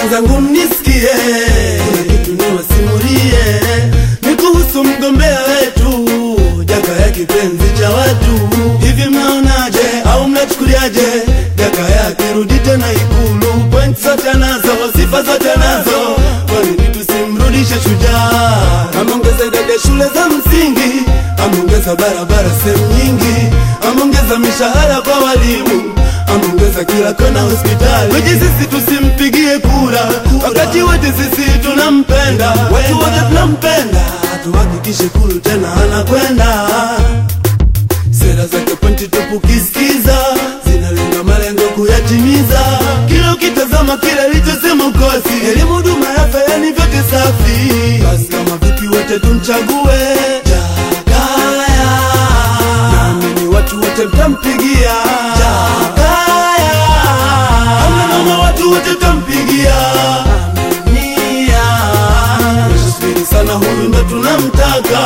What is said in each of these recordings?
wenzangu mnisikie, kuna kitu niwasimulie, ni kuhusu mgombea wetu Jakaya kipenzi cha watu. Hivi mnaonaje au mnachukuliaje Jakaya akirudi tena Ikulu? Point zote anazo, sifa zote anazo, kwa nini tusimrudishe shujaa? Ameongeza idadi ya shule za msingi, ameongeza barabara sehemu nyingi, ameongeza mishahara kwa walimu, ameongeza kila kona hospitali. Weje sisi tusimpigie kura, wakati wote sisi tunampenda, watu wote tunampenda, tuhakikishe Ikulu tena anakwenda sera zake pointi tupu kisikiza zinalenga malengo kuyatimiza. Kila ukitazama kile alichosema ukosi, elimu, huduma ya afya, yani vyote safi. Basi kama vipi wote tumchague Jakaya, naamini watu wote mtampigia Jakaya, hamna noma, watu wote mtampigia Aminia, Subiri sana, huyu ndo tunamtaka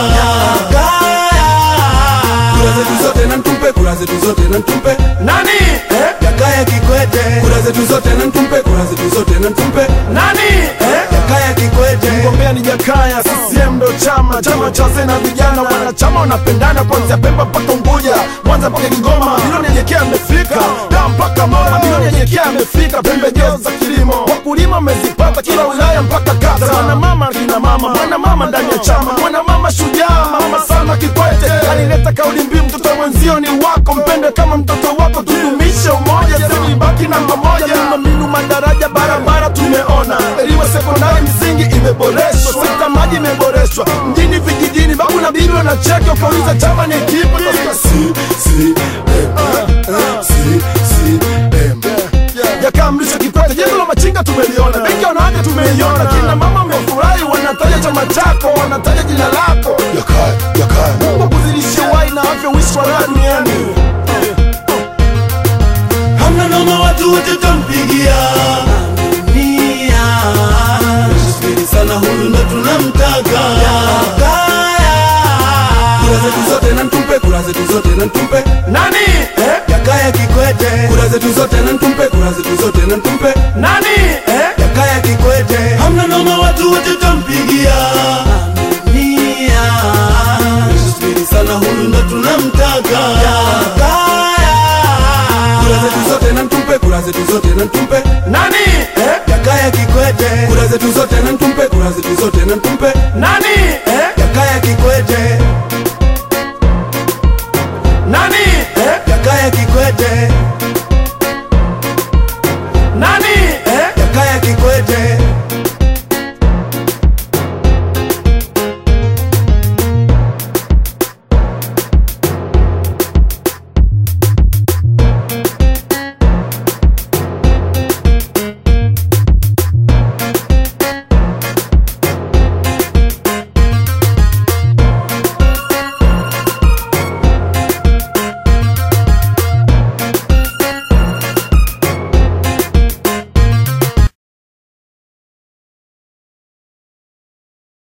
Jakaya kura zetu zote na mtumpe, kura zetu zote na mtumpe Nani? Eh? Jakaya Kikwete, kura zetu zote na mtumpe, kura zetu zote na mtumpe Nani? Eh? Jakaya Kikwete. Mgombea ni Jakaya, CCM ndo chama, chama cha wazee na vijana, wanachama wanapendana kuanzia Pemba mpaka Unguja, Mwanza mpaka Kigoma, milioni yenyekia amefika, Dar mpaka Mora, milioni yenyekia amefika, pembejeo za kilimo wakulima wamezipata kila wilaya mpaka kata, mwana mama kina mama, mwana mama ndani ya chama, mwana mama shujaa, mama Salma Kikwete alileta kauli mbiu, mtoto mwenzio ni wako, mpende kama mtoto wako, tudumishe umoja, sema ibaki namba moja, miundombinu, madaraja, barabara tumeona, elimu ya sekondari msingi imeboreshwa, sekta maji imeboreshwa, mjini vijijini, babu na bibi wanacheka, ukauliza chama ni kipi, utasikia si si em, eh, si si em. Jakaya Mrisho Kikwete, jengo la machinga tumeliona, benki ya wanawake tumeiona, kina mama wamefurahi, wanataja chama chako, wanataja jina lako, Jakaya, Jakaya, Mungu akuzidishie uhai na afya, uishi wa raha duniani. Hamna noma, watu wote tampigia Aminia, subiri sana, huyu ndo tunamtaka Jakaya, kura zetu zote na mtumpe, kura zetu zote na mtumpe Nani? Eh? Jakaya Kikwete, kura zetu zote na mtumpe